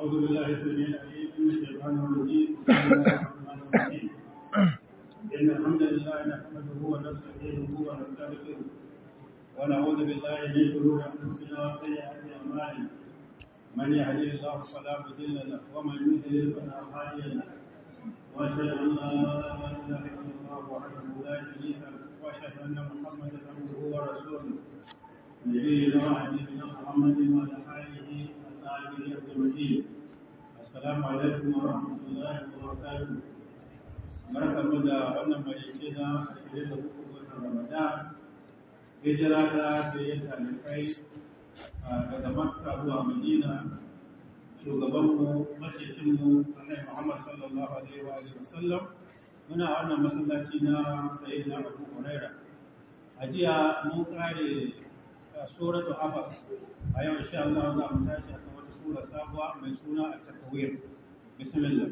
أعوذ بالله السميع العليم من الشيطان الرجيم بسم الله الرحمن الرحيم إن الحمد لله نحمده ونستعينه ونستغفره ونعوذ بالله من شرور أنفسنا وسيئات أعمالنا من يهده الله فلا مضل له ومن يضلل فلا هادي له وأشهد أن لا إله إلا الله وحده لا شريك له وأشهد أن محمدا عبده ورسوله نبينا وحبيبنا محمد وعلى آله وصحبه أجمعين السلام عليكم ورحمة الله وبركاته barkanmu da wannan marice na ashirin da uku watan ramadan hijira ta sayan talibai daga makka zuwa madina shugabanmu macecinmu annabi muhammad sallallahu alaihi wa alihi wasallam muna wannan masallaci na sayyidina abu huraira a jiya mun kare suratu abas a yau insha Allah za mu tashi a wata sura sabuwa mai suna at-takwir bismillah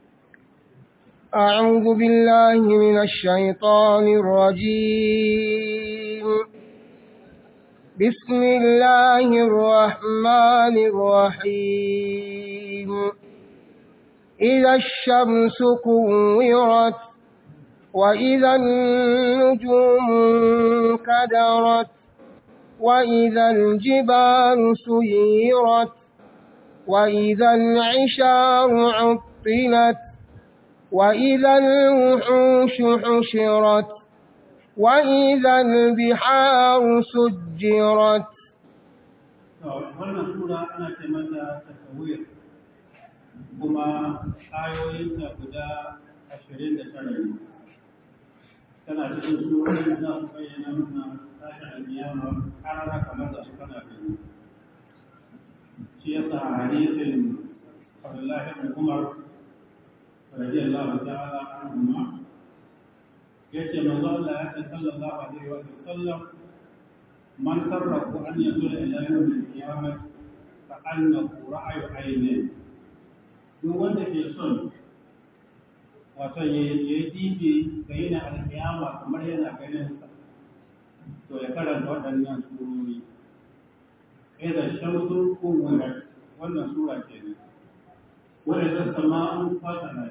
أعوذ بالله من الشيطان الرجيم بسم الله الرحمن الرحيم إذا الشمس كورت وإذا النجوم كدرت وإذا الجبال سيرت وإذا العشار عطلت وإذا الوحوش حشرت وإذا البحار سجرت wannan sura ana ce mata tasawir kuma ayoyinta guda ashirin da tara ne tana cikin surorin da za su bayyana mana tashin almiyama karara kamar da su kana gani shi yasa hadisin Abdullahi ibn Umar radiyallahu ta'ala anhuma yace manzo Allah ya ce sallallahu alaihi wa sallam man sarrafu an yazula ila yawm al-qiyamah fa annahu ra'ayu aynin duk wanda ke son wato ya yi dibi ga yana alkiyama kamar yana ganin sa to ya karanta waɗannan surori idan shamsu kuwirat wannan sura ce ne wanda ta sama'un fatana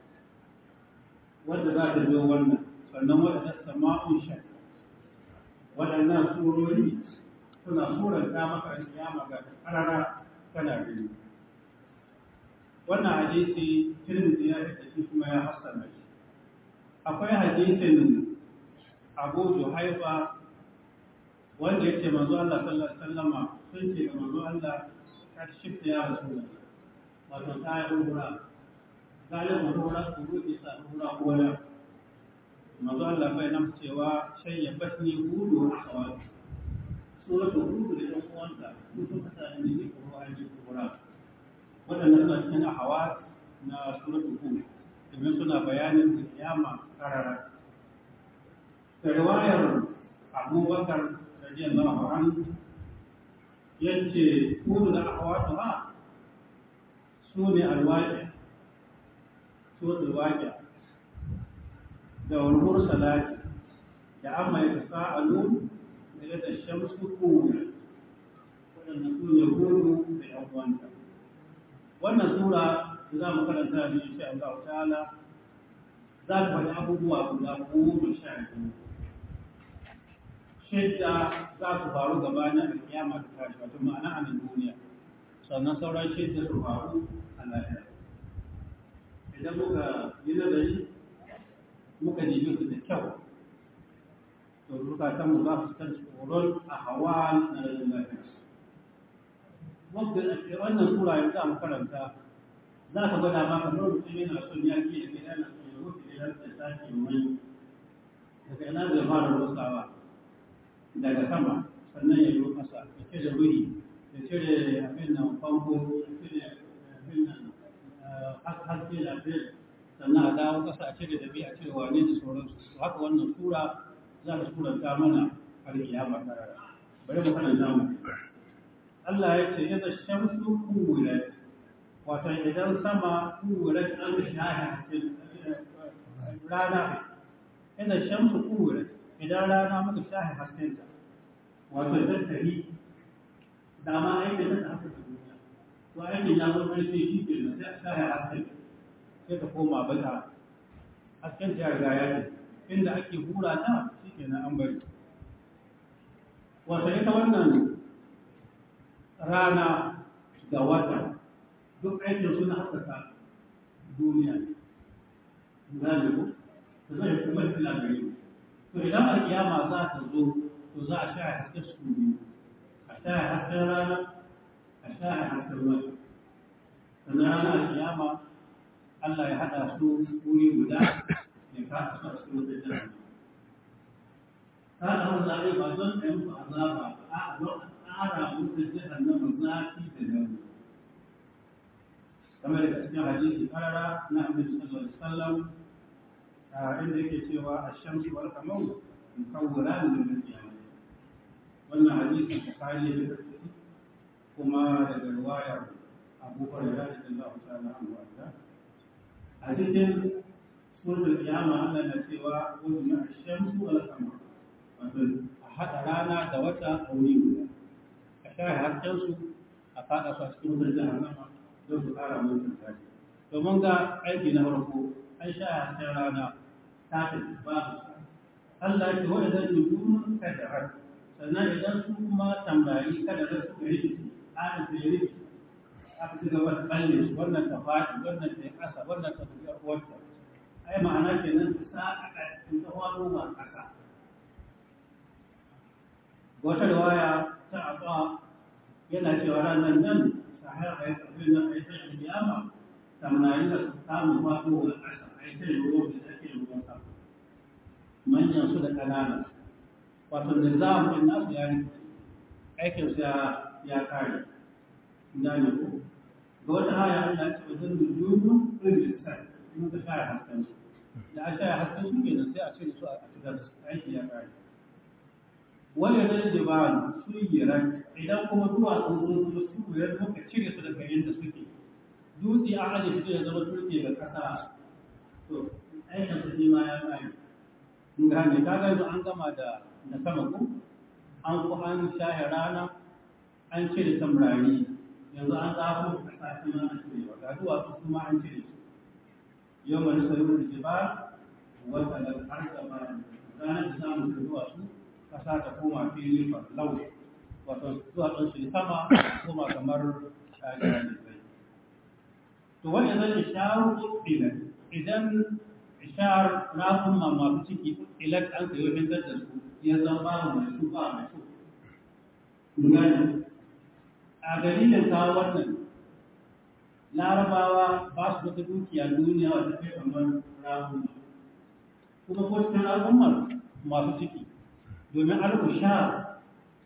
wanda za ta biyo wannan sannan wanda ta sama'un shan waɗannan surori suna suranta maka alkiyama ga karara kana gani wannan hadisi tirmidhi ya da shi kuma ya hassana shi akwai hadisin abu juhaifa wanda yake manzo Allah sallallahu alaihi wasallama sun ce ga manzo Allah ka shifta ya rasulullah wato ta yi hura galibin hura su ruɗe sa hura kola manzo Allah bai nan cewa shan ya basni hudu a kawai suratul hudu da ɗan uwanta su suka sa ni ne ko an ji hura waɗanda suna cikin hawa na suratul hud domin suna bayanin kiyama karara da riwayar abubakar radiyallahu anhu yace hudu da ahwatu ha su ne alwaƙi suratul waƙi da walmur salati da amma ya sa'alu da yadda shamsu kuwa waɗanda su ne hudu da ‘yan uwanta wannan sura da za mu karanta ne insha Allah ta'ala za ta faɗi abubuwa guda goma sha biyu shidda za su faru gabanin alkiyama da tashi wato ma'ana a nan duniya sannan sauran shidda su faru a lahira idan muka yi nazari muka nemi su da kyau to zukatan mu za su san tsoron a hawa na rajin lafiya wannan sura yanzu za mu karanta za ka gwada ma kamar mutum yana son ya ke da yana son ya mutu idan da sake mai daga ina zai fara rusawa daga sama sannan ya yi kasa ya cire wuri ya cire abin nan famfo ya cire abin nan haske da abin sannan a dawo kasa a cire da biya a cire wane da sauransu haka wannan sura za ta suranta mana har kiyama karara bari mu karanta mu Allah ya ce yadda shamsu kuwirat wato idan sama kuwirat an shahi rana yadda shamsu kuwirat idan rana muka shahi haskenta wato idan tari dama aikin da haka da duniya to aikin ya zo ƙarfi shi ke nan sai a sa ya hasken sai ta koma bata hasken ta riga ya ce inda ake hura ta shi ke nan an bari wata ita wannan rana da wata duk aikin suna haskaka duniya gane ku ta zai kuma fila gare to idan alkiyama za ta zo to za a sha haske su biyu a sha hasken rana a sha hasken wata sannan ranar alkiyama Allah ya haɗa su wuri guda ya kasa su a cikin wata jihar ta da wani zaɓe ba don a yi musu azaba a don a tsara musu jihar na zafi da nauyi kamar da cikin hadisi karara na annabi sallallahu alaihi wasallam inda yake cewa ash-shamsu wal qamaru mukawwiran lil qiyamah wannan hadisin bukhari da muslim kuma daga riwayar Abu Hurairah radiyallahu ta'ala anhu wanda a cikin suratul qiyamah Allah na cewa wajna ash-shamsu wal qamaru wato a hada rana da wata a wuri guda a share hasken su a fada su a cikin wutar jahannama don su ƙara mutum tashi domin ga aiki na farko an sha hasken rana ta tafi babu Allah ya ce waɗanda nujumun kadarar sannan idan su kuma tambari kadarar suka rikici ana su yi rikici aka ci gaba da tsalle su wannan ta faɗi wannan ta yi ƙasa wannan ta tafi uwarta ai ma'ana kenan ta sa a ƙarƙashin ta wano ba ƙasa wata riwaya ta aba yana cewa ranar nan sahara a yi ƙarfi na a yi ta kiyama tamnari da samun faɗo wa ƙasa a yi ta ruwan da ake ruwan sama manyan su da ƙananan wato da zamun nasu ya rikici aikin su ya kare gane ko ga wata haya Allah ce wajen nujumu rijistar in ka share hasken su da a share hasken su kenan sai a cire su a fitar aiki ya kare wani da jibalu su yiran idan kuma duwatsu sun zo su yiran muka cire su daga inda suke dutse a aje su ya zama turke ga kasa to aikin su shi ma ya kare in gane ka ga yanzu an gama da da sama ko an ku an shahe rana an cire samrari yanzu an zafi kasa shi ma an cire wa ga duwatsu su ma an cire su yau mai sayo da jibal wata da harka ba ranar da samun da duwatsu kasa ta koma fili lau wato duwatsun su sama koma kamar shahararren da zai to wani zan isharu ilan idan ishar rafin masu ciki ilan an sayo hintar da su ya zama babu mai su ba mai su gani a dalilin kawo wannan larabawa ba su wata dukiya duniya wata kai kamar rafin kuma ko cikin al'ummar masu ciki domin al'ushar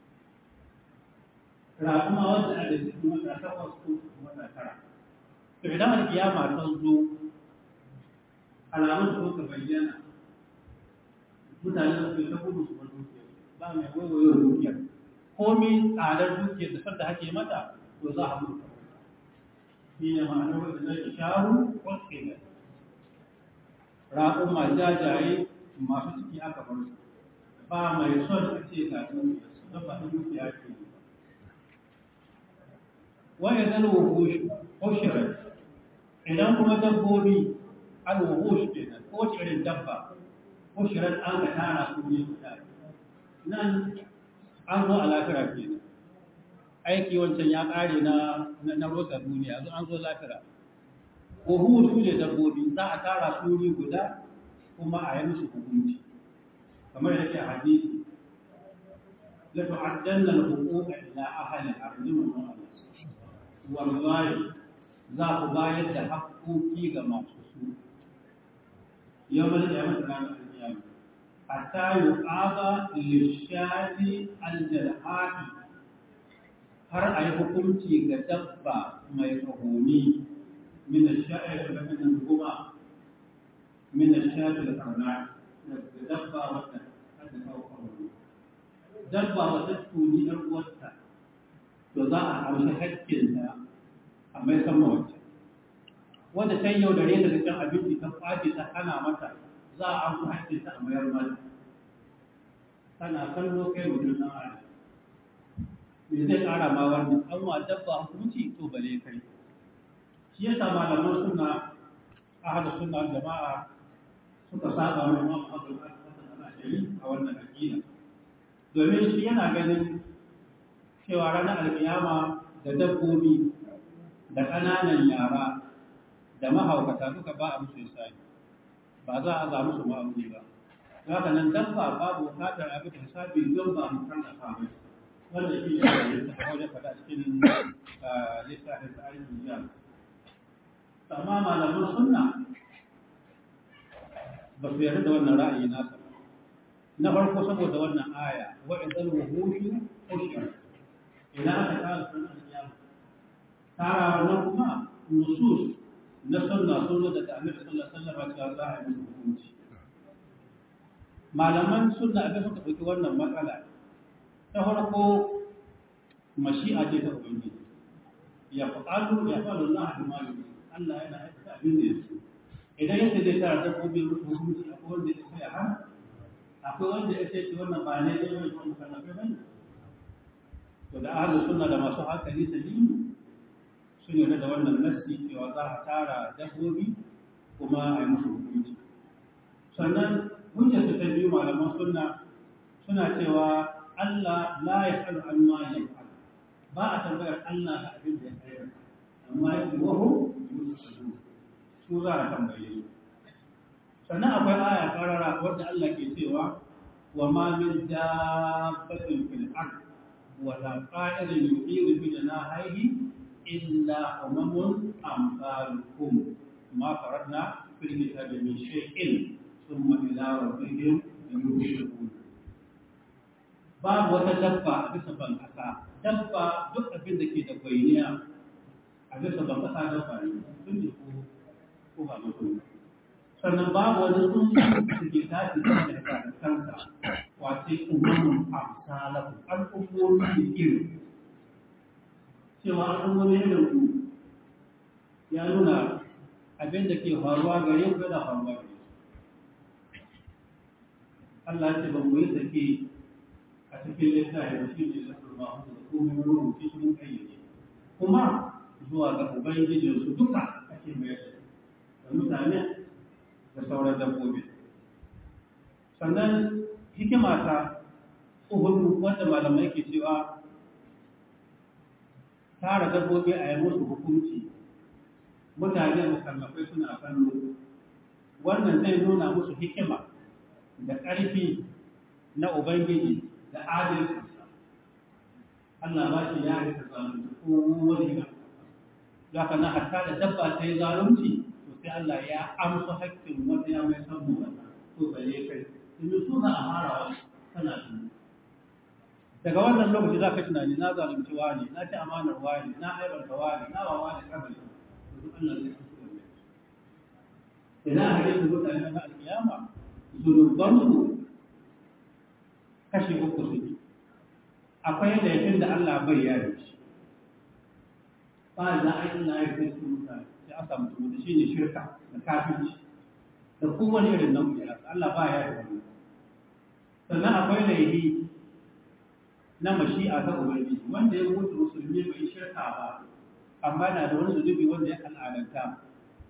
rafuma wanda a da cikin wata takwas ko wata tara to idan alkiyama ta zo alamun da suka bayyana mutane da suke ta gudu su bar dukiya ba mai waiwayo dukiya komi tsadar dukiyar da sanda hake mata to za a mutu shi ne ma'anar wanda zai shahu kwaske raƙun ma jajaye masu ciki aka bar su ba mai son a ce ga dukiya su don ba dukiya ke yi wani zan wuhush hushirar idan kuma dabbobi al wuhush ke nan ko irin dabba hushirar an ka tara su ne guda nan an zo a lafira ke nan aiki wancan ya ƙare na na rosa duniya yanzu an zo lafira wuhush su ne dabbobi za a tara su ne guda kuma a yi musu hukunci kamar yake hadisi la tu'addanna al-huquqa ila ahli al-ardi wa wallahi za ku bayar da haƙoƙi ga masu su yau da ya mata ranar alƙiyama hatta yuqaba lishati aljalhati har a yi hukunci ga dabba mai tsahoni min ash-sha'i da min guma min ash-sha'i da karna da dabba wata da kawo dabba wata tuni ɗan uwarta to za a amshi haƙƙinta a mai san mawace wanda ta yau da reta da can abinci ta kwace ta hana mata za a amshi haƙƙinta a mayar mata tana kallo kai mutum na ala me zai ƙara ma wannan an wa dabba hukunci to bale kai shi yasa malaman suna ahadu sunna jama'a suka saba mai Imam Abu Hasan al-Ashari a wannan aqida domin shi yana ganin cewa ranar alkiyama da dabbobi da ƙananan yara da mahaukata duka ba a musu isani ba za a za musu ma'amuli ba haka nan dabba babu bukatar abin da hisabi don ba mu kan da mai wanda shi ne da yake da wajen faɗa cikin littafin tsarin duniya amma malaman sunna ba su yarda da wannan ra'ayi nasa na farko saboda wannan aya wa idan wuhushu ushir ina aka kara sunan kiyama tara wannan kuma nusus na sunna sun zo daga annabi sallallahu alaihi wasallam cewa za a yi musu hukunci malaman sunna abin suka ɗauki wannan matsala ta farko mashi'a ce ta ubangiji ya fa'alu ya fa'alu Allah da malami Allah yana aikata abin da ya so idan yake zai tara dabbobin hukunci akwai wanda ya sai har akwai wanda ya sai wannan ba ne dai wani wannan kallafe bane to da ahlus sunna da masu hankali salimi sun yarda da wannan nasi cewa za a tara dabbobi kuma a yi musu hukunci sannan hujjar ta biyu malaman sunna suna cewa Allah la ya faru an ma ya faru ba a tambayar Allah da abin da ya aikata amma ya ce wahu su za a tambaye su sannan akwai aya karara wadda Allah ke cewa wa ma min dabbatin fil ard wa la qa'irin yuqiru bi janahihi illa umamun amsalukum ma faradna fil kitabi min shay'in thumma ila rabbihim yushurun babu wata dabba a bisa ban kasa dabba duk abin da ke da kwainiya a bisa ban kasa dabba ne sun ne ko ko ba mutum sannan babu wani tsuntsu da ke tashi da daga kansa wace umarun amsalaku al'ummomi da iri cewa al'ummomi irin ku ya nuna abin da ke faruwa gare ku yana faruwa gare Allah ce ba mu yi sake a cikin littafi da shi ne lafar ba da komai rubuci sun kayyade kuma zuwa ga ubangijinsu duka ake mai da mutane da sauran dabbobi sannan hikima ta uhudu wanda malamai ke cewa tara dabbobi a yi musu hukunci mutane musallafai suna kallo wannan zai nuna musu hikima da ƙarfi na ubangiji da adalcinsa Allah ba shi ya rika zalunci ko wani ga za ka na hatta da dabba ta yi zalunci to sai Allah ya amsa hakkin wanda ya mai san mutane to bare kai domin su za a fara wa kana tuni daga wannan lokaci za ka tunani na zalunci wani na ci amanar wani na aibanta wani na wa wani kabari to duk Allah zai kusa da idan a hadisin mutane na alkiyama zunubansu kashi uku suke akwai laifin da Allah bai yare shi ba za a yi na yi su mutane sai aka mutu da shi ne shirka da kafinci da kowane irin nau'i ya Allah ba ya da wani sannan akwai laifi na mashi'a ta ubangiji wanda ya mutu musulmi bai shirka ba amma na da wani zunubi wanda ya al'adanta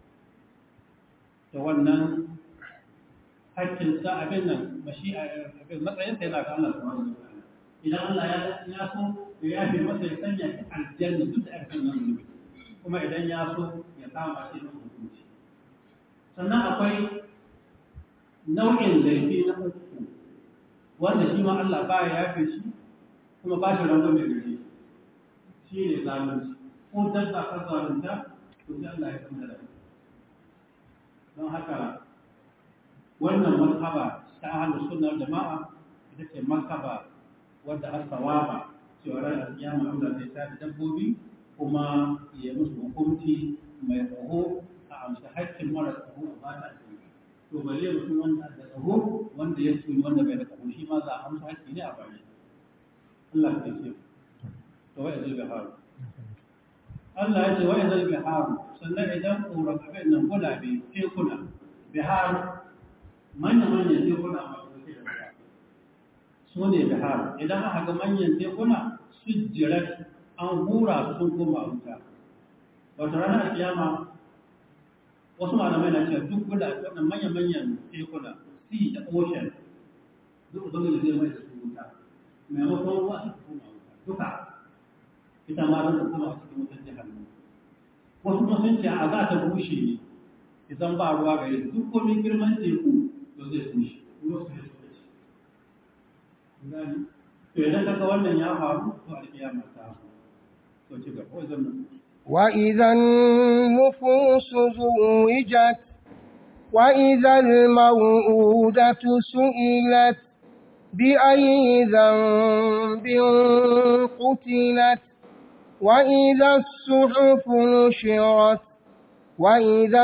da wannan hakkin sa abin nan mashi'a abin matsayin sa yana ga Allah subhanahu wa ta'ala idan Allah ya ya so ya yafe masa ya sanya shi aljanna duk da aka nan zunubi kuma idan ya so ya kama shi da hukunci sannan akwai nau'in laifi na uku wanda shi ma Allah ba ya yafe shi kuma ba shi rangon da gare shi ne zalunci ko dabba ka zalunta to sai Allah ya kama da don haka wannan mazhaba ta ahlus sunna jama'a ita ce mazhaba wadda har sawaba cewa ran alkiyama Allah zai tada dabbobi kuma ya musu hukunci mai tsaho a amsa haƙƙin mara tsaho a ba ta to bale mutum wanda da tsaho wanda ya tuni wanda bai da tsaho shi ma za a amsa haƙƙi ne a bari Allah ya ce to wa izal biharu Allah ya ce wa izal biharu sannan idan ƙoran abin nan gulabe tekuna bihar manya-manya tekuna masu da ruwa su ne bihar idan aka ga manyan tekuna sujjirat an hura su sun koma wuta wata ranar kiyama wasu malamai na cewa duk guda wannan manyan-manyan tekuna sea da ocean duk ubangiji zai mai da su wuta maimakon ruwa su koma wuta duka ita ma zan koma a cikin wutar jihannu wasu kuma sun ce a za ta bushe ne idan ba ruwa gare su duk komin girman teku to zai bushe ruwa su ne su gani to idan kaga wannan ya faru to alkiyama ta to ci gaba wajen nan وإذا النفوس زوجت وإذا الموءودة سئلت بأي ذنب قتلت وإذا الصحف نشرت وإذا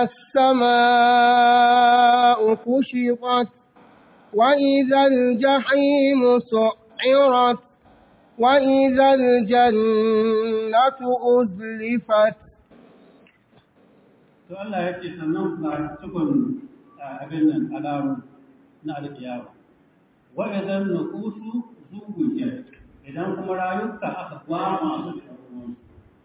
السماء كشطت وإذا الجحيم سعرت وإذا الجنة أزلفت to Allah ya ce sannan ga cikon abin nan alamu na alkiyawa wa idan nufusu zuwujat idan kuma rayuka aka gwama su da ruwan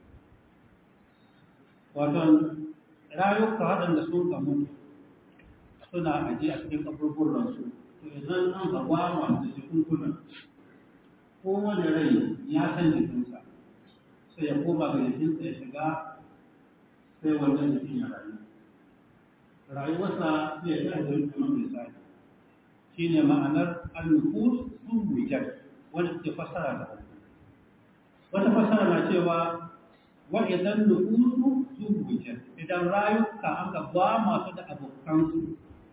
wato rayuka waɗanda sun kamu suna aje a cikin kaburburan su to idan an ga gwama da jikunkunan kowane rai ya san jikinsa sai ya koma ga jikinsa ya shiga sai wannan jikin ya rayu rayuwarsa zai yi ajiyar kuma misali shi ne ma'anar al-nufus sun wujar wanda suke fassara da wani wata fassara na cewa wa idan nufusu sun wujar idan rayuka an ka ba masu da abokansu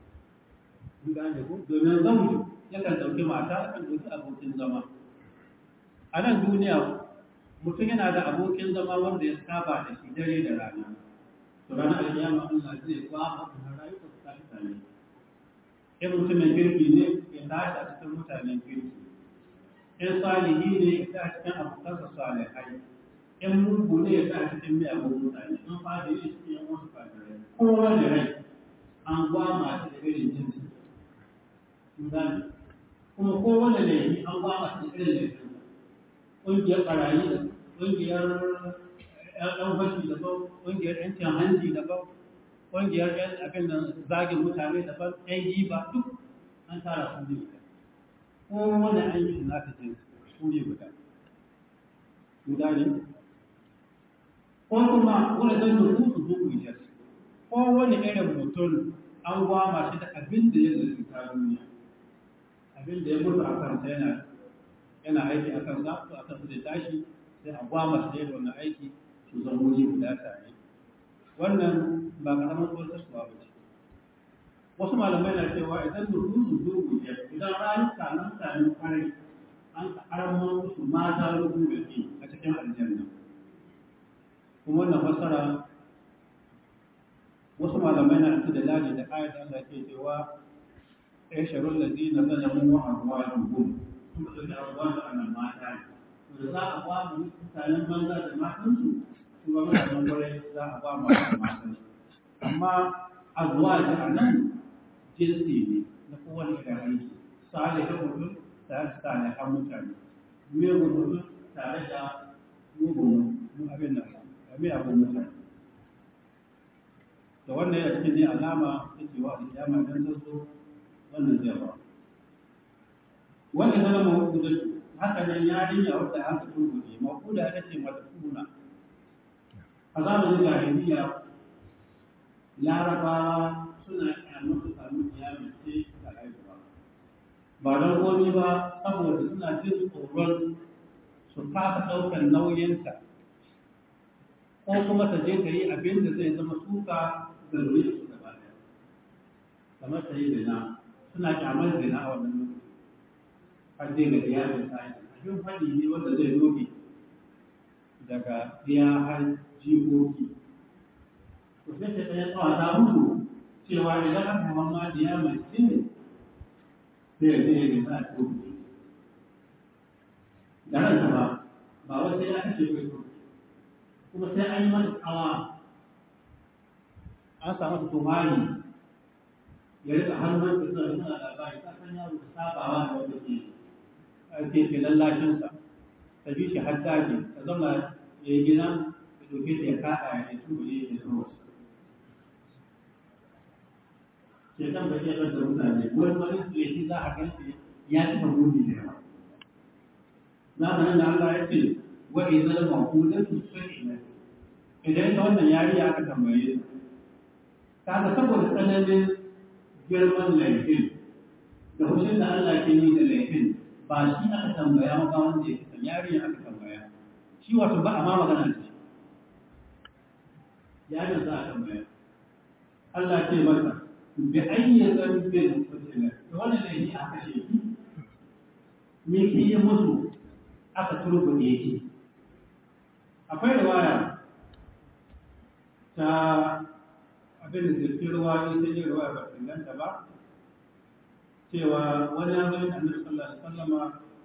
domin zauji yakan ɗauki mata yakan ɗauki abokin zama a nan duniya mutum yana da abokin zama wanda ya saba da shi dare da rana to ranar alkiyama Allah zai ba mu rayuka su tashi tare in mutumin kirki ne ya tashi a cikin mutanen kirki in salihi ne ya tashi cikin abokansa salihai in mugu ne ya tashi cikin miyagun mutane in fadi ne cikin yan wasu fadirai kowane rai an gwama shi da irin jinsi kuma kowane laifi an gwama shi da irin laifin ƙungiyar ɓarayi da ƙungiyar ‘yan fashi daban ƙungiyar ‘yancin hanji daban ƙungiyar ‘yan abin da zagin mutane daban ‘yan giba duk an tara su ne guda ko wani an yi na ta ce su ne guda guda ne ko kuma wani zan da su su zuwa jar ko wani irin mutum an gwama shi da abin da ya lalata duniya abin da ya mutu a kansa yana yana aiki a kan zafi a kan zai tashi sai a gwama su da wannan aiki su zama wuri guda tare wannan ba karamar tsoratarwa ba ce wasu malamai na cewa idan nuru su zo guje idan rayuka na mutanen kwarai an karamar musu mata rubu da ke a cikin aljanna kuma wannan fassara wasu malamai na da dalali da ayat Allah ke cewa aisharul ladina zalamu wa arwahuhum kuma da arwahu annal mata da za a ba mu mutanen banza da matansu su ba mutanen kwarai za a ba mu matansu amma azwaji a nan jinsi ne na kowane irin aiki salihin mutum tare da salihan mutane mugun mutum tare da mugun abin nan mai abin mutane da wannan yana cikin ne alama ta cewa a kiyama don ta zo wannan zai ba wanda zama mahukuda haka nan yarinya wadda aka turbude mahukuda ita ce mata kuna a zamanin jahiliya larabawa suna kyamar su samu kiyama ce da haihuwa ba don komi ba saboda suna jin tsoron su kasa ɗaukar nauyinta ko kuma ta je ta yi abin da zai zama suka ga zuriyar su gaba ɗaya kamar ta yi zina suna kyamar zina a wannan lokaci har dai ga iyalin ta yi abin faɗi ne wanda zai doge daga iya har jikoki to sai ta ɗaya tsawata musu cewa idan aka mamma diya mai cin sai ya zai ga za a doge da ranta ba ba wai sai ya kashe kai kuma sai an yi mata tsawa an samu su tumani ya rika hannun da suna suna labari ta san yaro da sabawa da wanda ke ke ke lallashinsa ta bi shi har daji ta zama ya yi gina ya ɗauke ta ya kaɗa ya yi tuba ya yi zama wasu sai kan ba ke da mutane wani wani laifi za a gan shi ya ci ka muni da yawa zamanin da Allah ya ce wa idan maqudatu su'ila idan ta wannan yariya aka tambaye ta kaga saboda tsananin girman laifin da hushin da Allah ke yi da laifin ba shi aka tambaya maka wanda ya kisan yariya aka tambaya shi wato ba a ma magana da shi yarin za a tambaya Allah ce masa bi ayyi zambin qutila to wannan laifi aka ce me ke yi musu aka turbuɗe shi akwai riwaya ta abin da zirfin ruwa ne ta yi ruwa ba inganta ba cewa wani yanzu annabi sallallahu alaihi wasallama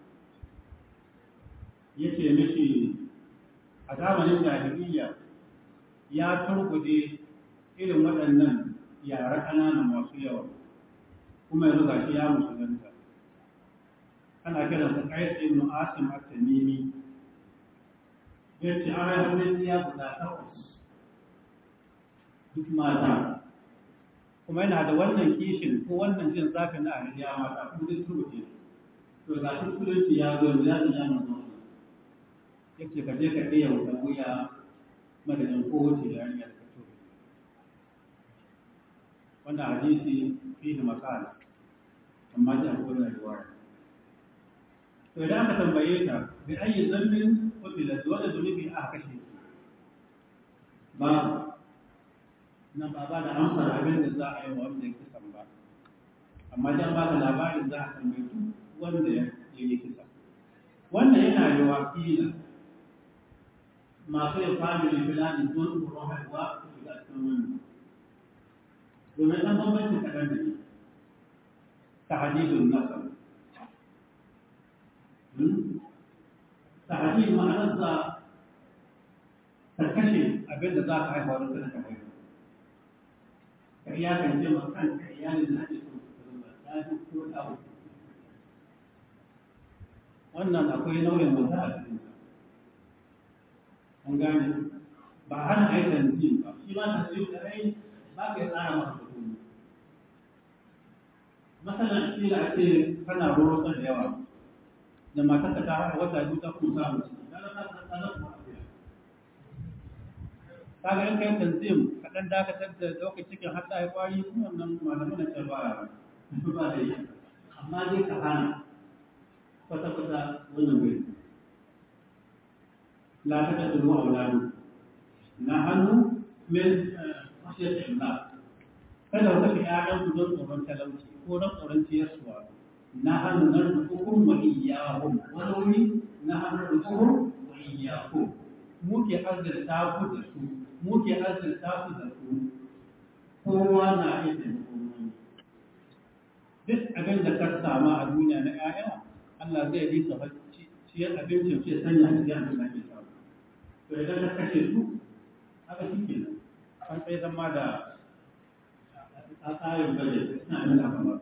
ya ce mishi a zamanin jahiliya ya turbuɗe irin waɗannan yara ƙanana masu yawa kuma yanzu gashi ya musulunta ana kiransa Qais ibn Asim at-Tamimi yace an hannun ya guda takwas duk mata kuma yana da wannan kishin ko wannan jin zafin na ariya mata kuma duk turbuce to ga musulunci ya zo ya da ya manzo yace ka je ka iya wuta wuya madadin kowace yarinya da ka turbe wannan hadisi fihi makala amma ji akwai rayuwa to idan aka tambaye ta bi ayi zambin qutilat wala zunubi aka kashe ba nan ba ba da amsar abin da za a yi wa wanda ya kisan ba amma dan ba da labarin za a tambaye duk wanda ya yi kisa wannan yana yi wa kila masu yin family planning don tsoron haihuwa su shiga cikin wannan domin ɗan bambancin kaɗan da ne ta hadidun nasar تعديل معناتها تكشف أبدا ذاك هاي هو رسالة هاي كأيام الجمع كان كأيام الهدف لا تكون أو wannan akwai nauyin wata a cikin an gane ba hana a yi tanzim ba shi ma tanzim da rai ba ka tsara masa kuɗi masalan kila a ce kana roro da yawa da matarka ta haɗa wata biyu ta kuma samu ciki ta zama ta tsada kuma afiya ta ga in kai tanzim kaɗan dakatar da ɗaukar cikin har ta yi ƙwari kuma wannan malamin na can ba ba da yi amma dai ka hana kwata-kwata wannan bai la ta ta tulu a wulanu na hannu min mashiyar imla kada ku kashe ƴaƴanku don tsoron talauci ko don tsoron ciyarsuwa نحن نرزقكم وإياهم ولوي نحن نرزقهم وإياكم muke azurta ku da su muke azurta ku da su kowa na iya taimakon wani duk abin da ka sama a duniya na ƴaƴa Allah zai yi sa ciyar abincin ce sanya a cikin abin da ke samu to idan ka kashe su haka shi ke nan an tsaye zama da a tsarin bajet suna nuna kamar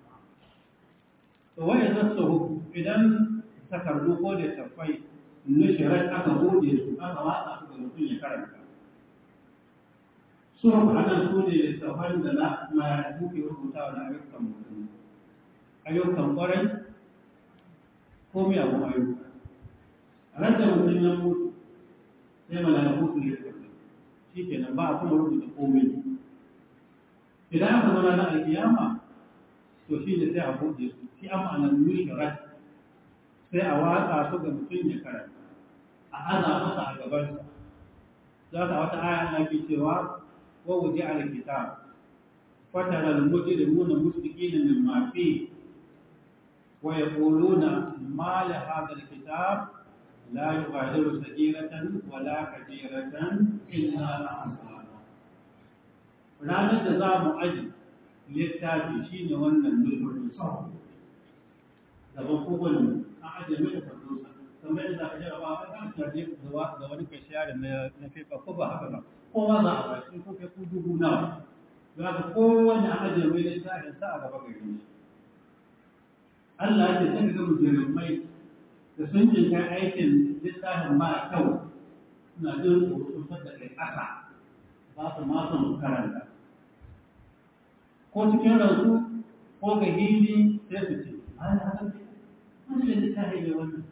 wani zasu idan takardu ko da tafai nushirar aka gode su aka watsa su ga mutum ya karanta su ana su ne tafan da na marayu ke rubutawa na ayyukan mutum ayyukan kwarai ko miyagun ayyuka a ran da mutum ya mutu sai mala'iku su ne shi kenan ba a kuma rubuta komai idan aka zama na alkiyama to shi ne sai a buɗe su shi an ma'anar nushirat sai a watsa su ga mutum ya karanta a aza masa a gabansa za ka wata aya Allah ke cewa wa wuji al kitab fatara al mujrimuna musbiqina mimma fi wa yaquluna ma la hadha al kitab la yughadiru sagiratan wala kabiratan illa ahsaha ranar da za mu aji littafi shi ne wannan nufin sau gaban kowane a ajiye mai da fardosa kamar yadda aka jara ba a kan tarje ga wani kai shayar na fefa ko ba haka ba kowa za a bashi ko kai ku dubu nawa za ka kowane a ajiye mai littafin sa a gaba gari shi Allah ya ce sai ga mujrimai da sun jin kai aikin littafin ba kyau suna jin tsoro da kai ƙasa ba su ma son karanta ko cikin ransu ko ga hili sai su ce ai haka ne wani da littafi ne wannan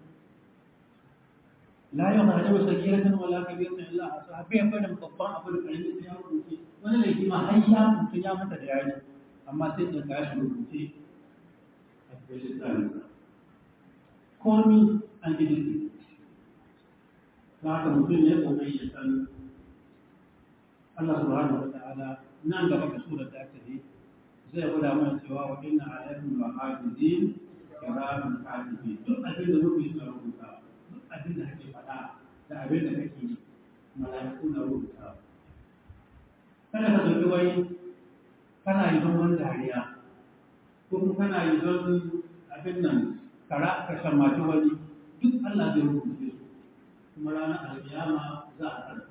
la yau ma da wasu giratan wala kabiratan illa asa bai fara babban abu da karimi sai ya rubuce wani laifi ma har ya mutu ya mata da yaji amma sai da ka shi rubuce a cikin littafin komi an ji duk ba haka mutum ya kokari ya san Allah subhanahu wa ta'ala nan gaba da surar da aka yi zai gwada mana cewa wa inna alaikum wa hafizin kiramin katibin duk abin da muke suna rubuta duk abin da kake faɗa da abin da kake yi mala'iku na rubuta kada ka dauki wai kana yi don wani dariya ko kuma kana yi don abin nan kara ka shammaci wani duk Allah zai rubuce su kuma ranar alkiyama za a karɓa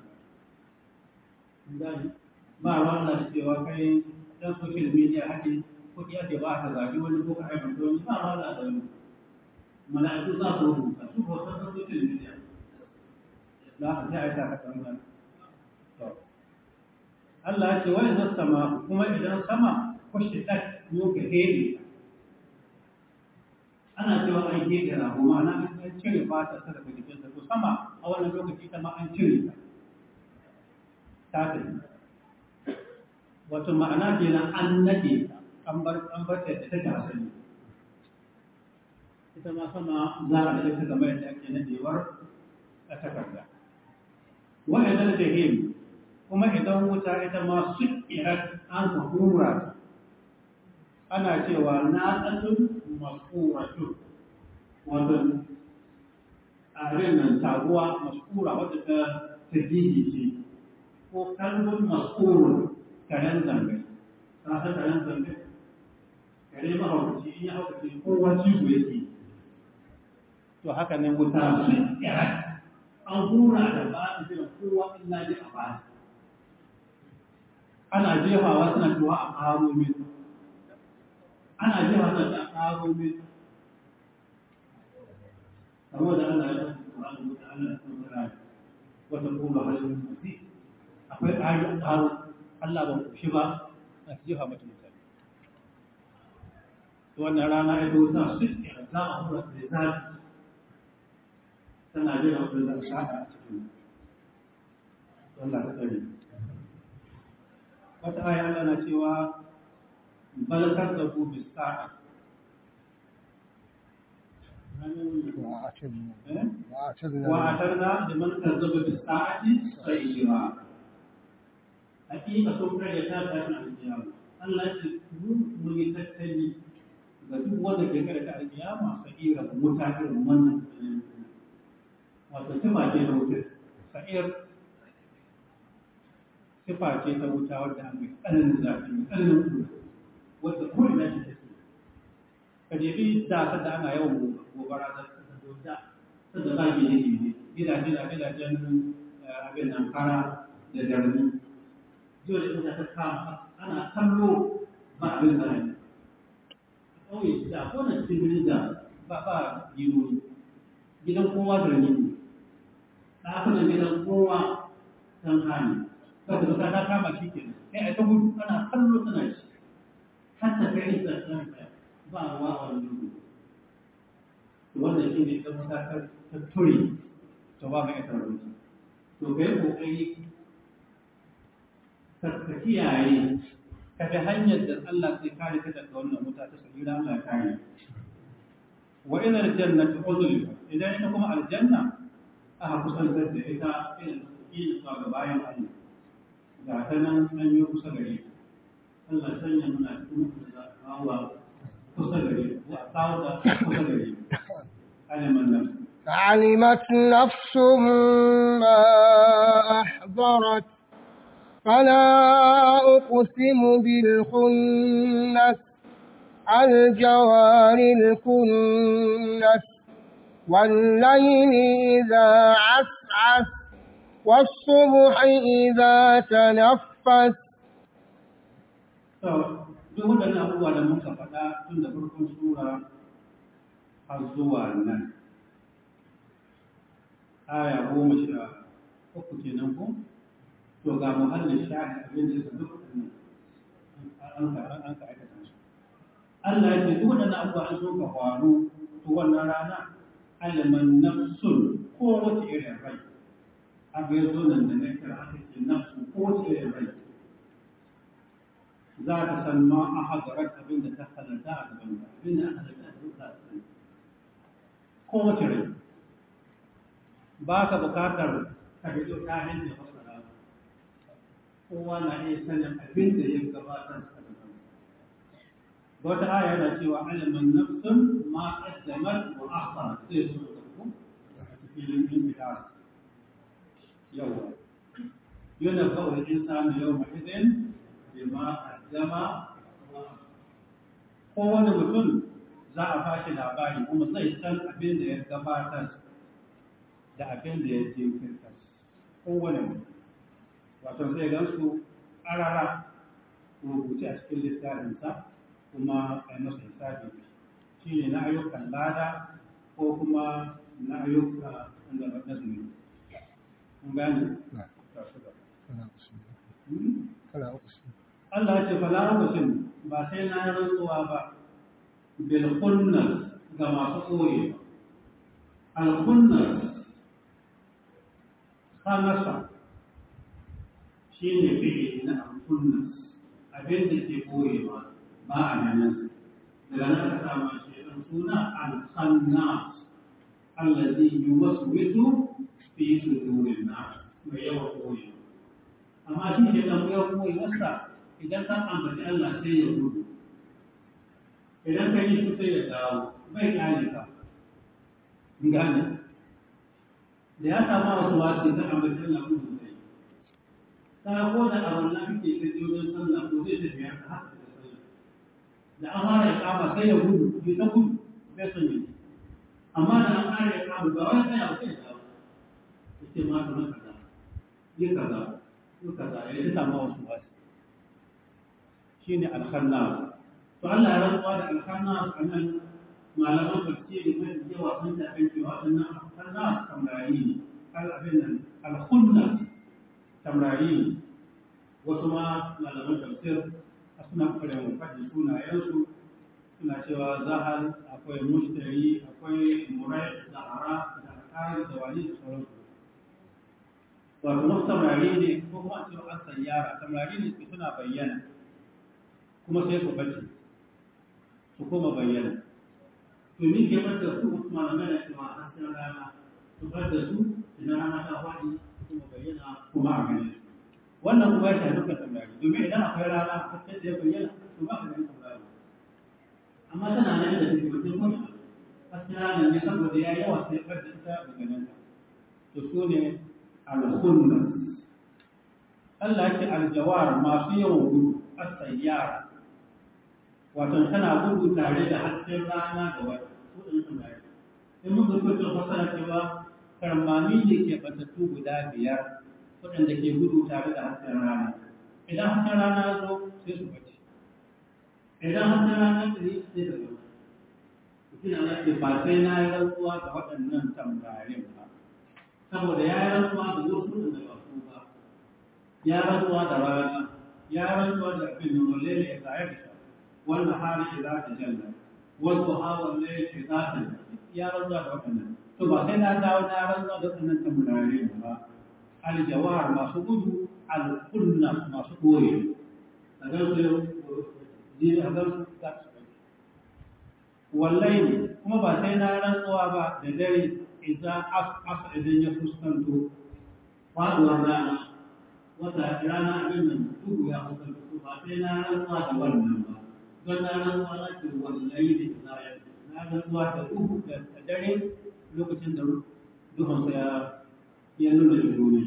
gani ba ruwan da cewa kai dan social media hake kuɗi ake ba ka zagi wani ko ka aibanta wani ba ruwan da wani mala'iku za su rubuta su ko san social media za a sai a ta ka wannan Allah ya ce wani zan sama kuma idan sama kushe ɗan yau ka hebe ana cewa an hebe rago ma'ana an cire fata ta daga jikinsa to sama a wannan lokaci ta ma an cire ta ta tafi wato ma'ana kenan an nade an bar an bar ta da take asali ita ma sama za a daga ta game da ake nadewar a takarda wa idan jahim kuma idan wuta ita ma sukirat an ka hura ta ana cewa na tsatsun masuratu wato a nan taguwa masura wadda ta ta ce ko kalbun mas'urun karen zambe ta san karen zambe kare mahaukaci in ya haukaci kowa cizo yake to haka nan wuta sun kira an hura da ba su jira kowa in na ji a ba ana jefawa suna cewa a karo min ana jefawa suna cewa a karo min saboda Allah ya san Qur'ani da Allah ya san wata kuma halin mutum akwai ƙari a ƙaro Allah ba ku shi ba a jefa mata mutane. Wannan rana ya zo sa su ɗaya za a hura da zafi tana jira wanda za a shaɗa a cikin Allah ta tsare. Wata aya Allah na cewa balakar da ku bi sa'a. وأعتدنا لمن كذب بالساعة سعيرا hakika sun kare ta tashin alkiyama Allah ya ce mu yi tattali ga duk wanda ke kare ta alkiyama sa'ira wuta irin wannan wato sifa ce ta wuta sa'ir sifa ce ta wuta wadda an mai tsananin zafi mai tsananin kuma wadda kuri na shi take ka jebi da ta da ana yawan gobara da ta da ta da zagi ne ne gidaje da gidajen abin nan kara da jarumi dole ina ta kama ana kallo ba abin da ne ƙauye da ko na cikin birnin da ba ba yiwu gidan kowa da ni ɗakunan gidan kowa san kame saboda ta ta kama shi ke sai a ta gudu ana kallo tana shi har ta kai da ɗansa ba ruwa a wani gudu wannan shi ne ta mata ta ture ta ba mai ita rubuta to kai kokari ka kiyaye ka bi hanyar da Allah zai kare ka daga wannan wuta ta sabila Allah ya kare wa ila aljannati uzlifa idan ita kuma aljanna aka kusantar da ita irin ila zuwa ga bayan Allah ga ta nan an yi kusa gare ta Allah sanya muna cikin mutum da kawo kusa gare ta a kawo da kusa gare ta aliman nan علمت نفس ما أحضرت فلا أقسم بالخنس الجوار الكنس والليل إذا عسعس والصبح إذا تنفس duk waɗannan abubuwa da muka faɗa tun da farkon sura har zuwa nan aya goma sha uku kenan ko to ga muhallin shahi abin da yasa duk an ka an ka aikata su Allah ya ce duk waɗannan abubuwa an so ka faru to wannan rana aliman nafsun ko wace irin rai abu ya zo nan da na kira aka ce nafsu ko wace irin rai za ta san ma a hadarar abin da ta halarta a gaban ta abin da aka halarta a gaban ta sani ko wace rai ba ka bukatar ka fito ta hanyar fasara kowa na iya sanin abin da ya gabatar a gaban wata aya yana cewa aliman nafsun ma qaddamat wa akhara sai su da ku a cikin infitar yawa yana kawai insanu yawma idin bima qaddama kowane mutum za a bashi labari kuma zai san abin da ya gabatar da abin da ya jinkirta kowane mutum wato sai gansu ƙarara rubuce a cikin littafinsa kuma a yi masa hisabi shi ne na ayyukan lada ko kuma na ayyuka wanda ba na zunubi kun gane Allah ya ce fala uqsim ba sai na rantsuwa ba bil khunnas ga masu koyi al khunnas khamasa shine fi'ili na al khunnas abin da ke koyewa ba a ganin daga nan aka samu shi ɗan suna al-khannas allazi yuwaswisu fi sudurin nas mai yawa koyi amma shi ke dan yawa koyi wasa idan ka ambaci Allah sai ya gudu idan ka yi shi sai ya dawo bai kyale ka gane da ya samu wasu wasu ka ambaci Allah gudu sai ka ko da abin da kake kaje wajen sallah ko zai tafiya ka haka da an fara ikama sai ya gudu bai ta gudu bai son yi amma da an fara ikama ba wani sai abu sai ya dawo ya ce ma ta kaza yi kaza yi kaza ya yi samu wasu wasu shi ne alkhannas to Allah ya rantsuwa da alkhannas a nan malaman tafsiri mai yawa sun tafi cewa waɗannan alkhannas tamrayi ne al'abin nan alkhunnas tamrayi ne wasu ma malaman tafsir suna ƙwarewa faɗi sunayensu suna cewa zahar akwai mushtari akwai murai zahara da alƙari da wani da sauransu wato wasu tamrari ne ko kuma a cewa an sayyara tamrari ne su suna bayyana kuma sai su bace su koma bayyana to ni ke bar da su wasu malamai na cewa hasken rana su bar da su idan rana ta faɗi kuma bayyana kuma a gane su wannan kuma ya shafi dukkan tamrari domin idan akwai rana hasken da ya bayyana to ba ka ganin tamrari amma tana nan da take mutum kuma hasken rana ne saboda ya yawa sai bar da ita daga nan to su ne al-khunnas Allah ya ce aljawar masu yawan gudu as-sayyara wato tana gudu tare da hasken rana da wata su ɗin tamrari in muka kuka fasara cewa karmami ne ke batattu guda biyar waɗanda ke gudu tare da hasken rana idan hasken rana ya zo sai su bace idan hasken rana ya tsaye sai da gaba mutum ana ce ba sai na yi rantsuwa da waɗannan tambarin ba saboda ya yi rantsuwa da wasu da ba su ba ya rantsuwa da rana ya rantsuwa da abin da walle ne ya tsaye da shi wannan hali ya za ta janna wasu hawan ne ya za ta ya rantsuwa da waɗannan to ba sai na dawo na rantsuwa da waɗannan tambarin ba aljawar masu gudu alkunnas masu ɓoye a gan su jini a gan su za su ɓoye wallai ne kuma ba sai na rantsuwa ba da dare idan asa idan ya fuskanto faɗuwar rana wata rana abin nan duhu ya fuskanto ba sai na rantsuwa da wannan ba don na rantsuwa na ce wallai ne za ya na rantsuwa da duhu da dare lokacin da duhunsa ya ya nuna da duniya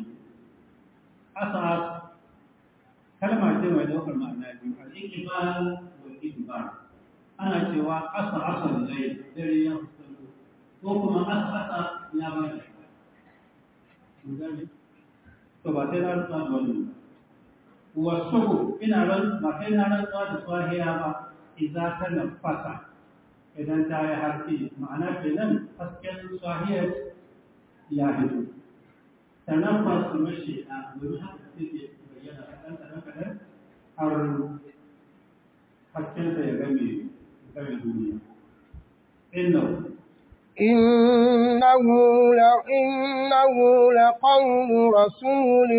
asas kalma ce mai daukar ma'ana biyu al-iqbal wal idbar ana cewa asa asa zai dare ya fuskanto ko kuma asa asa ya ba da mun gane to ba sai na rantsuwa da wannan wasu ina ran ba sai na rantsuwa da swahiya ba idan ta nafasa idan ta yi haske ma'ana kenan hasken swahiyar ya fito tanaffas kamar shaitan domin haka take bayyana kaɗan kaɗan kaɗan har haskensa ya game game duniya innahu إنه إنه لقول رسول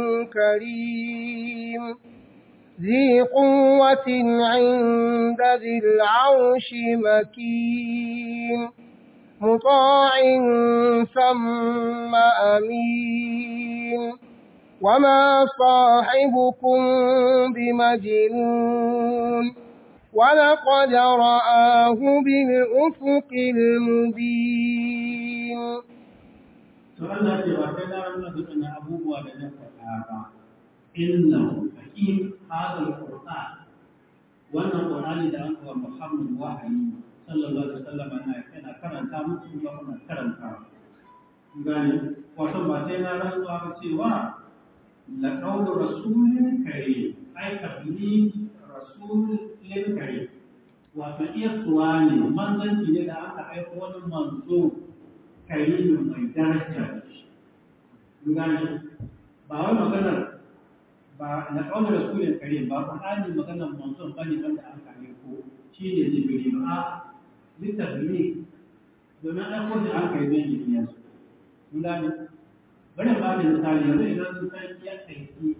كريم ذي قوة عند ذي العرش مكين مطاع ثم أمين وما صاحبكم بمجنون ولقد رآه بالأفق المبين to Allah ce ba kai na nuna dukkan abubuwa da na faɗa ba inna hakim hadal qur'an wannan qur'ani da an kawo Muhammad wahayi sallallahu alaihi wasallam ana yana karanta musu kuma kuma karanta gani wato ba sai na rantsuwa ba cewa la qawlu rasulin karim ai tabligh rasulin karim wato iya suwa ne manzanci ne da aka aiko wani manzo karimin mai daraja gani ba wai maganar ba na ƙaunar rasulun karim ba ƙur'ani maganar manzon bane wanda an kare ko shi ne jibril a littafi domin an ko da an kai zai yi yanzu mun gani bari ba da misali yanzu idan sun san ya aiki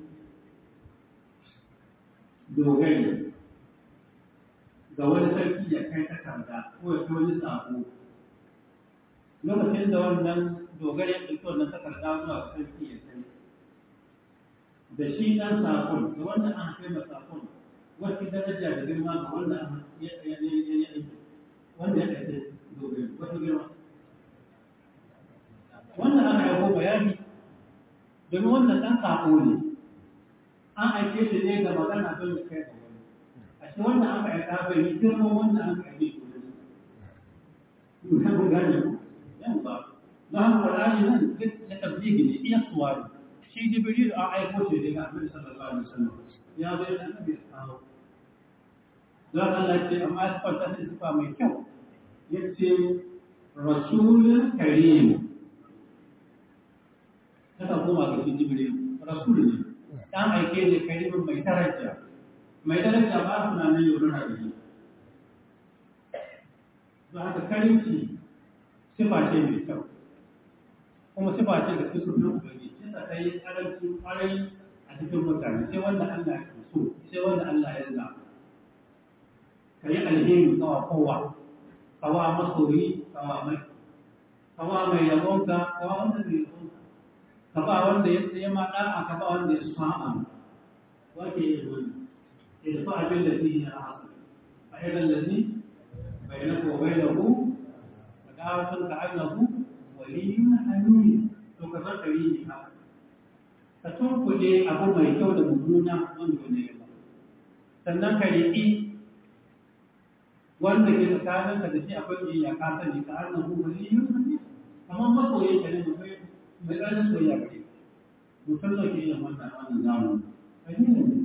dogari ga wani sarki ya kai takarda ko ya kai wani sako lokacin da wannan dogari ya ɗauki wannan takarda zuwa ga sarki ya kai da shi ɗan sakon da wanda an kai ma sakon wata daraja da girma ga wanda ya aiki wanda ya aiki dogari wata girma wannan aka yabo bayani domin wannan ɗan sako ne an aike shi ne ga magana don ya kai ga wani a shi wanda aka aika bai yi girma wanda aka aike shi wani Ina kun gane ku? Yawwa. Na haka Qur'ani nan na tabbigi ne iya suwari. Shi Jibril a aiko shi daga Annabi sallallahu alaihi wasallam. Ya zo da Annabi ya kawo. Don Allah ce amma ya sifanta shi sifa mai kyau. Yace Rasulun Karim. Kaka koma ga shi Jibril. Rasul ne. Dan aike ne karimin mai daraja. Mai daraja ba su na nan yau na rabi. Don haka karimci sifa ce mai kyau. kuma sifa ce da kusur na ubangiji sai ta kai karanci kwarai a cikin mutane sai wanda Allah ya so sai wanda Allah ya zaɓa ka yi alheri kawa kowa kawa masoyi kawa mai kawa mai yabonka kawa wanda mai yabonka ka ba wanda ya tsaye ma ɗa'a ka ba wanda ya sa'a wake yi wani ya tafi abin da zai yi a hasa a irin da ni bai na ko bai da ku ka dawo sun ka annahu waliyun hamid to ka san kare ne ka ka tunkuɗe abu mai kyau da mummuna wanda ne ba sannan ka riƙi wanda ke tsakanin ka da shi akwai biyayya ka sani ka annahu waliyun hamid amma masoyin ka ne mai mai ɗanin soyayya gare mutum da ke yin wannan wannan zamani kalilin ne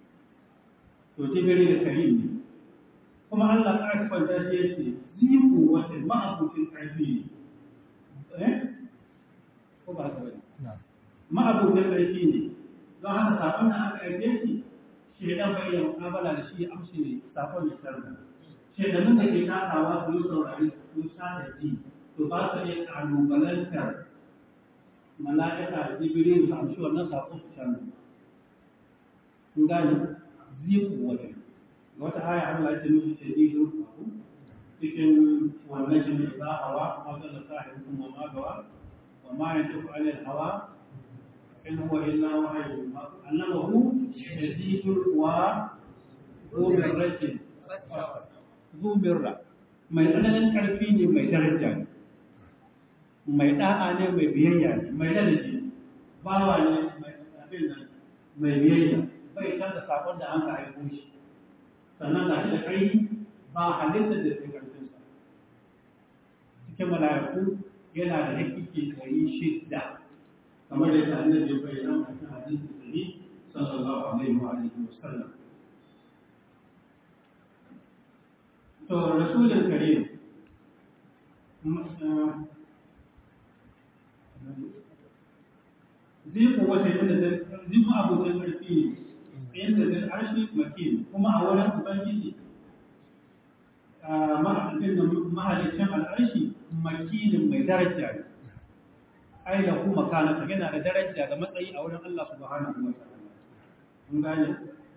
to jibiri da karim ne kuma Allah ta kwanta shi yace ziku wata ma'abucin ƙarfi ne ko ba haka bane ma'abucin ƙarfi ne don haka sakon da aka aike shi shi dan bai da mukabala da shi amshi ne sakon ya sarda shedanun da ke takawa su yi saurari su sha da ji to ba su iya kalubalantar mala'ika jibril su amshi wannan sakon su canza kun gane ziku wata wata aya Allah ya ce mishi shadidul qahu cikin wannan shi ne za hawa ma zalla sahibun wa ma gawa wa ma yantiqu anil hawa in huwa illa wahyu annahu shadidul quwa ذو مرة ذو مرة mai tsananin ƙarfi ne mai daraja ne mai ɗa'a ne mai biyayya ne mai lalace bawa ne mai abin nan mai biyayya bai canza sakon da an ka aiko shi sannan ga shi da ƙarfi ba halittar da ke ƙarfinsa cikin mala'iku yana da hakiki ɗari shida kamar da ta annabi ya bayyana a cikin hadisi ɗari sallallahu alaihi wa alihi wa sallam to rasulun karim zai kowace inda zai zai abokin ƙarfi ne inda zai arshi makin kuma a wurin ubangiji mahalicin al'arshi makinin mai daraja ne ai da kuma kanata yana da daraja da matsayi a wurin Allah subhanahu wa ta'ala mun gane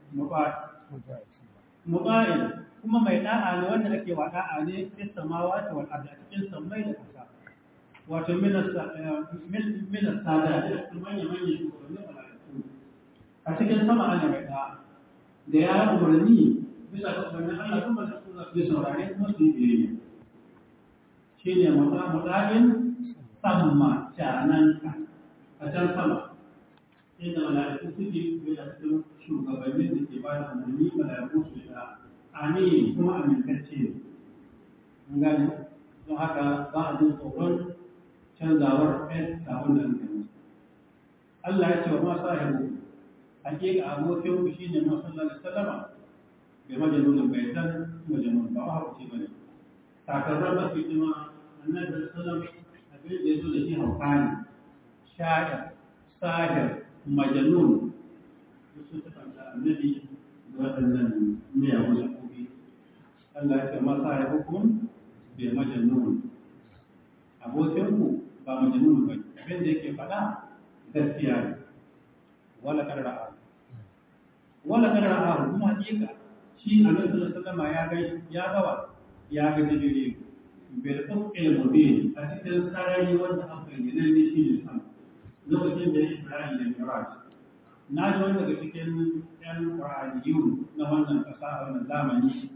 muba'in kuma mai da'a ne wanda ake wa da'a ne fi samawati wal ardi cikin sammai da ƙasa wato minas minas sada da manya manya shugabannin malaiku a cikin sama ana mai da'a da ya umarni bisa ga umarnin Allah kuma da su zafi saurare kuma su yi biyayya shi ne muta'in samma cananka a can sama inda malaiku suke da cikin shugabannin da ke ba da umarni malaiku su da amin kuma amintacce ne gani don haka ba a jin tsoron canzawar ɗan sabon da aka yi Allah ya ce wa masu ahibu hakika abokin ku shi ne masu Allah da sallama bai majalunin bai san majalun ba a hakuci ba ne takarrar mafi jima annabi da sallam abin da ya zo da shi hauka ne sha'ir sahir majalun da su ta kanta annabi da waɗannan miyagun shakoki Allah ya ce masa ya hukum bai majalun abokinku ba majalun ba abin da yake faɗa gaskiya ne wala karra'a wala karra'a kuma hakika shi annabi sallallahu alaihi wasallam ya ga ya gawa ya ga jibril bil uqil mubin a cikin sarari wanda aka yi nan ne shi ne sama lokacin da Ibrahim da Miraj na ji wanda daga cikin yan Qur'aniyun na wannan kasa a wannan zamani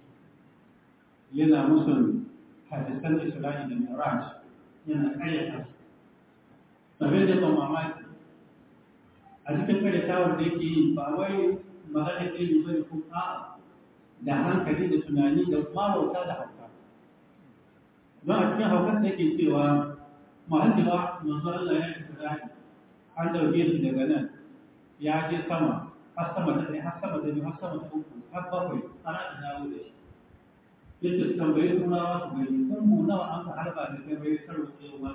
yana musun hadisan Isra'i da Miraj yana karyata sabai da ban mamaki a cikin karyatawar da yake yi ba wai magana ilimi bane ko a'a da hankali da tunani da marauta da hauka don a cikin haukar da yake cewa mahalliwa manzo Allah ya isra'i an dauke shi daga nan ya je sama har sama ta ɗaya har sama ta biyu har sama ta uku har bakwai ana da dawo da shi yadda tambayi turawa su gani kungu nawa an ka harba da kai bai karo tsayewa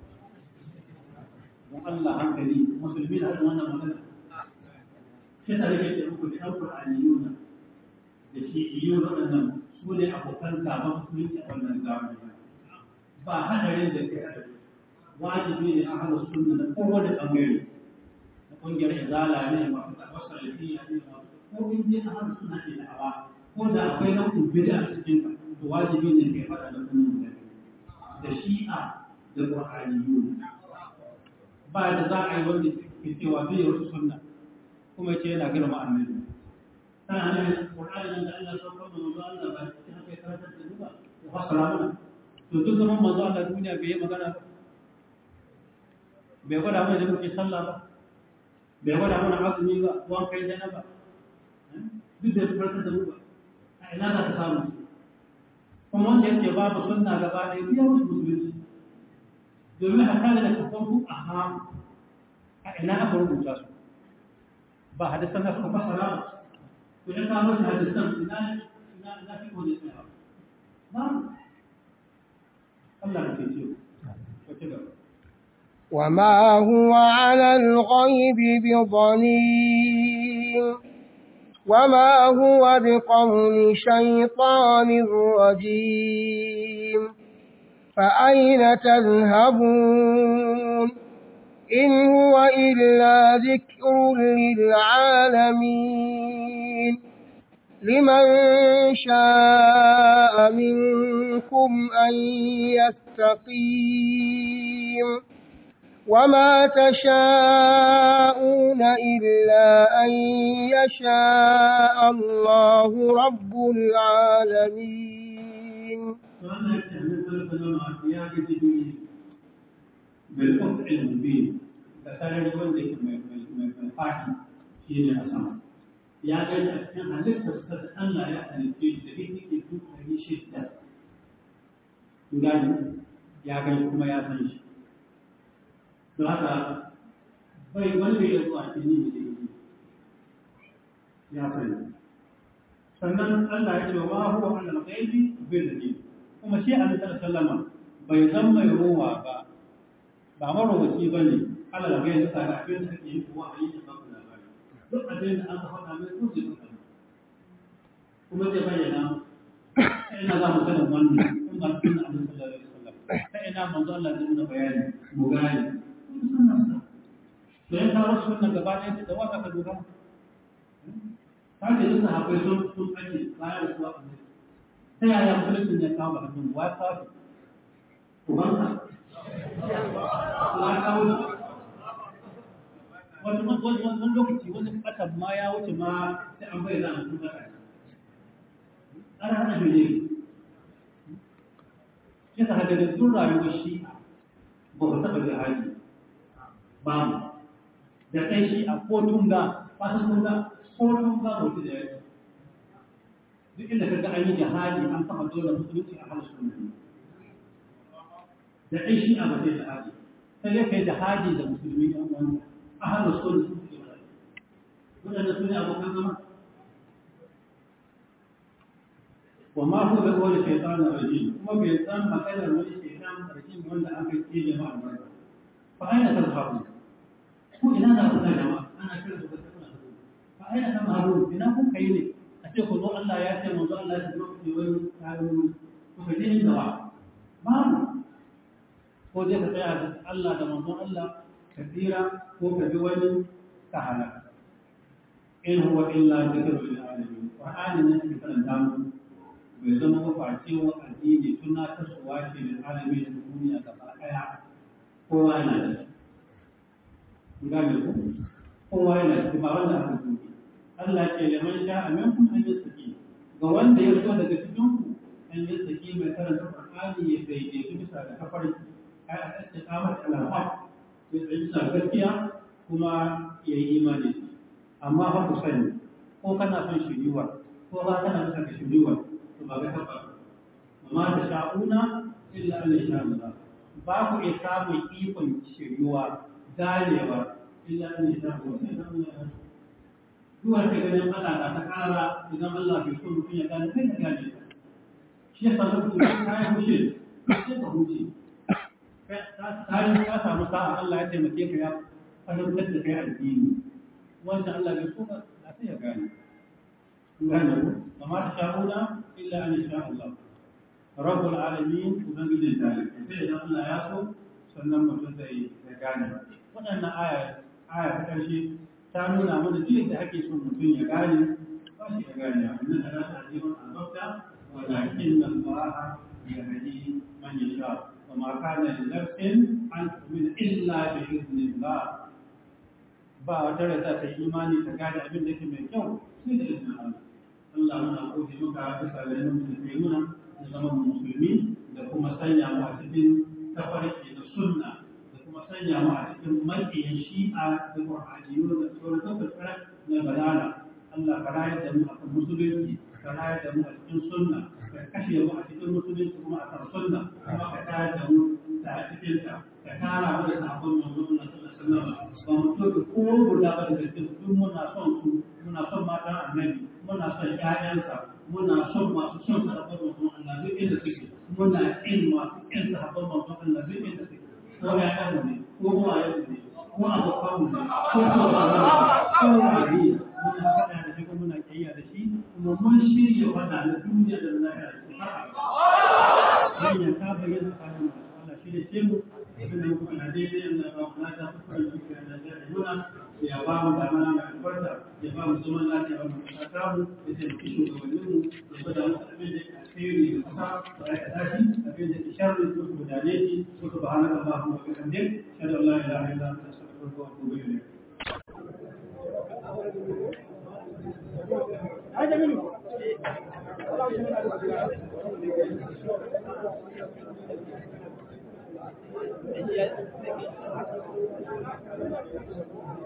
don Allah hankali musulmi da hannun wannan magana shi ta rike da muku da ɗan Qur'aniyuna da shi iyo waɗannan su ne abokan gaban musulunci a wannan zamani ba hadarin da ke hadari wajibi ne a hana sunna na kowane ɓangare na ƙungiyar izala ne masu tabbasar lafiya ne masu ko in je a hana suna ke da awa ko da akwai na kubida a cikin ka to wajibi ne kai faɗa da sunan mutane da shi'a da qur'aniyun ba da za a yi wanda ke cewa bai wasu sunna kuma ce yana girma annabi kana ne qur'ani da Allah ya saukar da manzo Allah ba shi haka ya karantar da duba ya fasara mana to duk zaman manzo Allah duniya bai yi magana ba bai gwada mana da muke sallah ba bai gwada mana azumi ba wan kai da ba duk da farka da mu ba a ina za ka samu kuma wanda yake babu sunna gaba ɗaya biya musu musulunci domin a kare da kafan ku a ham a ina aka rubuta su ba hadisan da suka fasara ba to in ka musu hadisan ina ina ina fi kone tsaya ba Allah ya ce ce ko ci gaba وما هو على الغيب بضنين وما هو بقول شيطان رجيم فأين تذهبون إن هو إلا ذكر للعالمين لمن شاء منكم أن يستقيم وما تشاءون إلا أن يشاء الله رب العالمين wannan kenan sallama ya ga jibi bil qat'i mubin da sarari wanda yake mai mai mai fadi shine a sama ya ga a cikin halittar sa da Allah ya halitta shi da yake duk dari shidda gani ya ga kuma ya san shi don haka bai wani bai yanzu a cikin ne ya sani sannan Allah ya ce wa huwa ala al-ghaibi bil ghaibi kuma shi annabi sallama bai zan mai ruwa ba ba marowaci ba ne Allah da bai da ga abin da kake yi kuma a yi da babu labari duk abin da aka faɗa mai ko zai faɗa kuma zai bayyana ta ina za mu sanin wannan in ba sunna Annabi sallallahu alaihi wasallam ta ina manzo Allah zai nuna bayani mu gane to yan kawo sunna gaba ɗaya da waka ka dogara ta ce duk sahabbai sun sun ake bayan da suwa annabi ta yaya musulunci ya kawo hannun wa kawo ubanka wa kawo wani wani lokaci wani ƙasar ma ya wuce ma sai an bayyana a cikin ƙasa ana hana shi ne shi ta haka da tun rayuwar shi ba ku taɓa jihadi ba mu da kai shi a kotun ga fasin kun ga kotun ga mutu da yake duk inda ka ga an yi jihadi an kafa dole musulunci a halin sunna da kai shi a ba zai jihadi sai ya kai jihadi da musulmi ɗan uwansa a halin sunna sun fi jihadi waɗanda su ne abokan zama وما هو بقول الشيطان الرجيم هو بيتم مكان الشيطان الرجيم ولا أمر في جماعة المرضى فأين تذهبون؟ هو إلى ذا كنا جماعة أنا كنت بتكون فأين تذهبون؟ إنكم كيني أشوف الله الله يأتي موضوع الله يسمع في وين تعالوا وفدين الدواء ما هو زي كتير الله ده موضوع الله كثيرا هو كجوال تعالى إن هو إلا ذكر للعالمين وآن الناس يتكلم bai zama mafacewa addini suna tasowa ce da alami da duniya gaba ɗaya kowa yana da shi gane ku kowa yana da shi ba wanda aka zuke Allah ce da man sha amin kun an yi saki ga wanda ya so daga cikin ku an yi saki mai karanta Qur'ani ya daidaitu bisa da kafarki ai a tsaye kamar al-haq ya tsaye bisa gaskiya kuma ya yi imani amma fa ku sani ko kana son shiriwa ko ba kana son shiriwa ba ga tabbas amma da sha'una illa an sha Allah ba ku iya samun ikon shiryuwa ganewa illa an sha Allah duwa ta ganin Allah da ta kara idan Allah bai so mutum ya gane sai ka gane ta shi ya samu mutum ka yi hushe sai ka huce ka samu sa'a Allah ya taimake ka ya fahimtar da kai addini wanda Allah bai so ka sai ya gane gane ku وما تشاءون إلا أن يشاء الله رب العالمين وبنجد ذلك sai idan Allah ya so sannan mutum zai ya gane waɗannan aya aya ta ƙarshe ta nuna mana duk yadda ake son mutum ya gane ba shi ya gane wannan da rasa ajiyar albabta walakin Allah ya hadi man yasha wa ma kana li nafsin an tu'mina illa bi idnillah ba wata da za ta yi imani ta gane abin da yake mai kyau sai da izinin Allah Allah muna gode maka bisa ga yanin da kai muna da zaman musulmi da kuma sanya mu a cikin tafarki da sunna da kuma sanya mu a cikin makiyan shi'a da qur'aniyu da sauran dukkan na balala Allah ka rayar da mu akan musulunci ka rayar da mu a cikin sunna ka kashe mu a cikin musulunci kuma akan sunna kuma ka tayar da mu da a cikin ta ka tara mu da sabon manzo na sallallahu alaihi wasallam ba mu to ko guda ba da cikin duk muna son su muna son matan annabi muna son ƴaƴansa muna son masu son sahabban manzon Allah duk inda suke muna ƙin masu ƙin sahabban manzon Allah duk inda suke ko ƴaƴanmu ne ko uwayenmu ne ko abokanmu ne ko sauraron ko wani muna faɗa da shi ko muna ƙiyya da shi kuma mun shirya faɗa na duniya da lahira da shi har ya ka bayyana tsakanin Allah shi da shi mu abin da kuma na daidai Allah ba mu lada kuma shi ke da nuna ya ba mu da mana mai albarka ya ba mu zaman lafiya ba mu kasa mu ya taimaki shugabannin mu ya bada musu abin da ke alheri da kusa da aka tashi abin da ke sharri ko su gudane shi ko su bahana da Allah mu kan din shada Allah ila ila anta astaghfiruka wa atubu ilayk Hadi minu. Thank you.